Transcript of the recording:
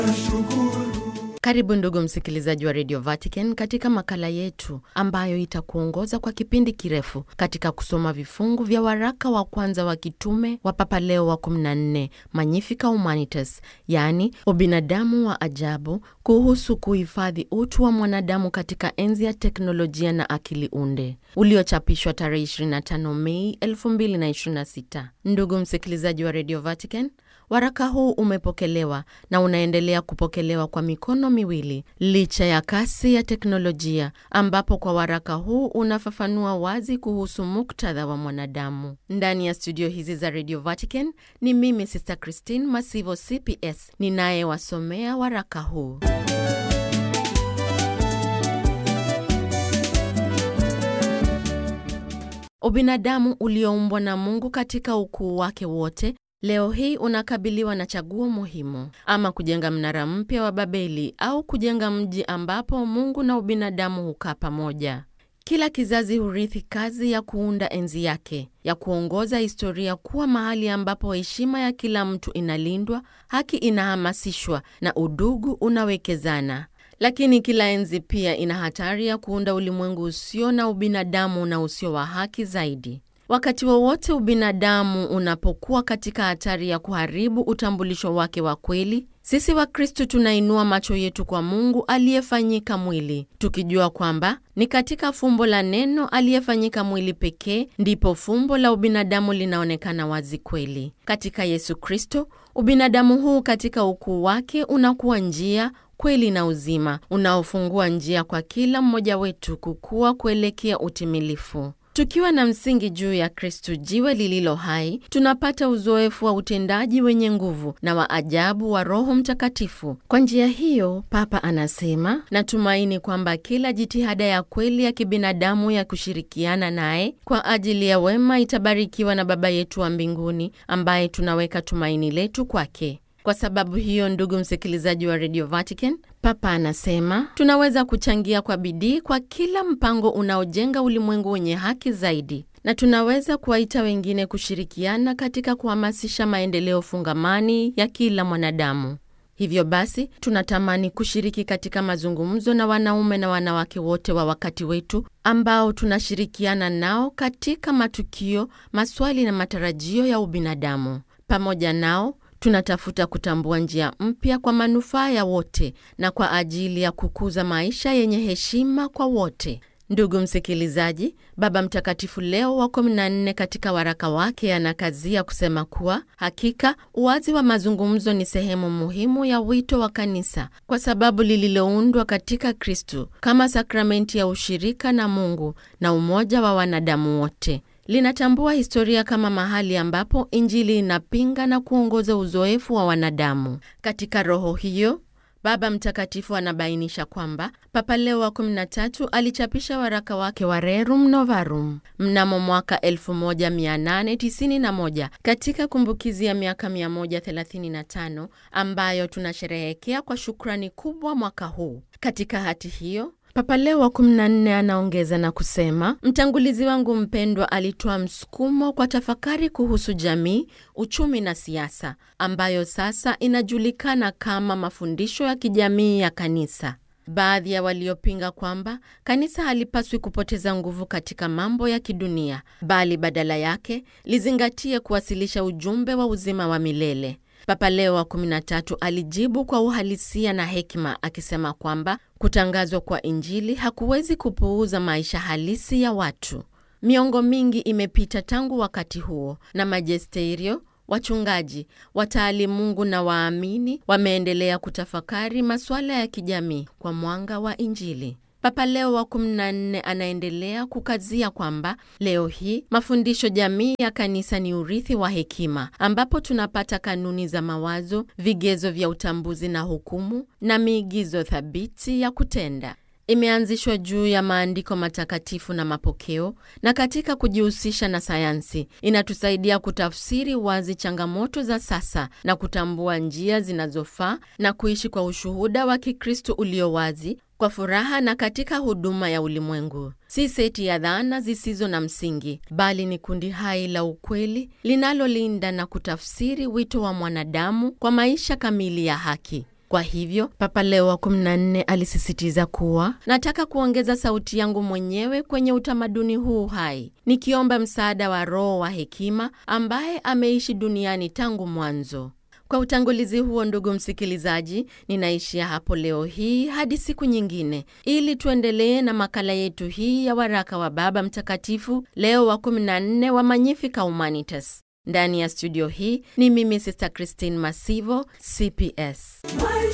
Karibu ndugu msikilizaji wa Radio Vatican katika makala yetu ambayo itakuongoza kwa kipindi kirefu katika kusoma vifungu vya waraka wa kwanza wa kitume wa Papa Leo wa 14 Magnificat Humanitas, yaani ubinadamu wa ajabu, kuhusu kuhifadhi utu wa mwanadamu katika enzi ya teknolojia na akili unde, uliochapishwa tarehe 25 Mei 2026. Ndugu msikilizaji wa Radio Vatican, waraka huu umepokelewa na unaendelea kupokelewa kwa mikono miwili licha ya kasi ya teknolojia, ambapo kwa waraka huu unafafanua wazi kuhusu muktadha wa mwanadamu. Ndani ya studio hizi za Radio Vatican ni mimi Sister Christine Masivo CPS ninayewasomea waraka huu. Ubinadamu ulioumbwa na Mungu katika ukuu wake wote leo hii unakabiliwa na chaguo muhimu: ama kujenga mnara mpya wa Babeli au kujenga mji ambapo Mungu na ubinadamu hukaa pamoja. Kila kizazi hurithi kazi ya kuunda enzi yake, ya kuongoza historia kuwa mahali ambapo heshima ya kila mtu inalindwa, haki inahamasishwa na udugu unawekezana. Lakini kila enzi pia ina hatari ya kuunda ulimwengu usio na ubinadamu na usio wa haki zaidi. Wakati wowote ubinadamu unapokuwa katika hatari ya kuharibu utambulisho wake wa kweli, sisi Wakristo tunainua macho yetu kwa Mungu aliyefanyika mwili, tukijua kwamba ni katika fumbo la Neno aliyefanyika mwili pekee ndipo fumbo la ubinadamu linaonekana wazi kweli. Katika Yesu Kristo, ubinadamu huu katika ukuu wake unakuwa njia kweli na uzima, unaofungua njia kwa kila mmoja wetu kukua kuelekea utimilifu. Tukiwa na msingi juu ya Kristu, jiwe lililo hai, tunapata uzoefu wa utendaji wenye nguvu na wa ajabu wa Roho Mtakatifu. Kwa njia hiyo, Papa anasema, natumaini kwamba kila jitihada ya kweli ya kibinadamu ya kushirikiana naye kwa ajili ya wema itabarikiwa na Baba yetu wa mbinguni, ambaye tunaweka tumaini letu kwake. Kwa sababu hiyo, ndugu msikilizaji wa Radio Vatican, Papa anasema tunaweza kuchangia kwa bidii kwa kila mpango unaojenga ulimwengu wenye haki zaidi, na tunaweza kuwaita wengine kushirikiana katika kuhamasisha maendeleo fungamani ya kila mwanadamu. Hivyo basi, tunatamani kushiriki katika mazungumzo na wanaume na wanawake wote wa wakati wetu ambao tunashirikiana nao katika matukio, maswali na matarajio ya ubinadamu. Pamoja nao tunatafuta kutambua njia mpya kwa manufaa ya wote na kwa ajili ya kukuza maisha yenye heshima kwa wote. Ndugu msikilizaji, Baba Mtakatifu Leo wa 14 katika waraka wake anakazia kusema kuwa hakika uwazi wa mazungumzo ni sehemu muhimu ya wito wa kanisa, kwa sababu lililoundwa katika Kristu kama sakramenti ya ushirika na Mungu na umoja wa wanadamu wote linatambua historia kama mahali ambapo Injili inapinga na kuongoza uzoefu wa wanadamu. Katika roho hiyo, Baba Mtakatifu anabainisha kwamba Papa Leo wa 13 alichapisha waraka wake wa Rerum Novarum mnamo mwaka 1891 katika kumbukizi ya miaka 135 ambayo tunasherehekea kwa shukrani kubwa mwaka huu. Katika hati hiyo Papa Leo wa 14 anaongeza na kusema, mtangulizi wangu mpendwa alitoa msukumo kwa tafakari kuhusu jamii, uchumi na siasa, ambayo sasa inajulikana kama mafundisho ya kijamii ya kanisa. Baadhi ya waliopinga kwamba kanisa halipaswi kupoteza nguvu katika mambo ya kidunia, bali badala yake lizingatie kuwasilisha ujumbe wa uzima wa milele. Papa Leo wa 13 alijibu kwa uhalisia na hekima akisema kwamba kutangazwa kwa Injili hakuwezi kupuuza maisha halisi ya watu. Miongo mingi imepita tangu wakati huo, na majesterio, wachungaji, wataalimungu na waamini wameendelea kutafakari masuala ya kijamii kwa mwanga wa Injili. Papa Leo wa 14 anaendelea kukazia kwamba leo hii mafundisho jamii ya kanisa ni urithi wa hekima, ambapo tunapata kanuni za mawazo, vigezo vya utambuzi na hukumu, na miigizo thabiti ya kutenda. Imeanzishwa juu ya maandiko matakatifu na mapokeo, na katika kujihusisha na sayansi inatusaidia kutafsiri wazi changamoto za sasa na kutambua njia zinazofaa na kuishi kwa ushuhuda wa Kikristo ulio wazi kwa furaha na katika huduma ya ulimwengu. Si seti ya dhana zisizo na msingi, bali ni kundi hai la ukweli linalolinda na kutafsiri wito wa mwanadamu kwa maisha kamili ya haki. Kwa hivyo Papa Leo wa 14 alisisitiza kuwa, nataka kuongeza sauti yangu mwenyewe kwenye utamaduni huu hai, nikiomba msaada wa Roho wa hekima ambaye ameishi duniani tangu mwanzo. Kwa utangulizi huo, ndugu msikilizaji, ninaishia hapo leo hii hadi siku nyingine, ili tuendelee na makala yetu hii ya waraka wa Baba Mtakatifu Leo wa 14 wa Magnificat Humanitas. Ndani ya studio hii ni mimi Sister Christine Masivo, CPS.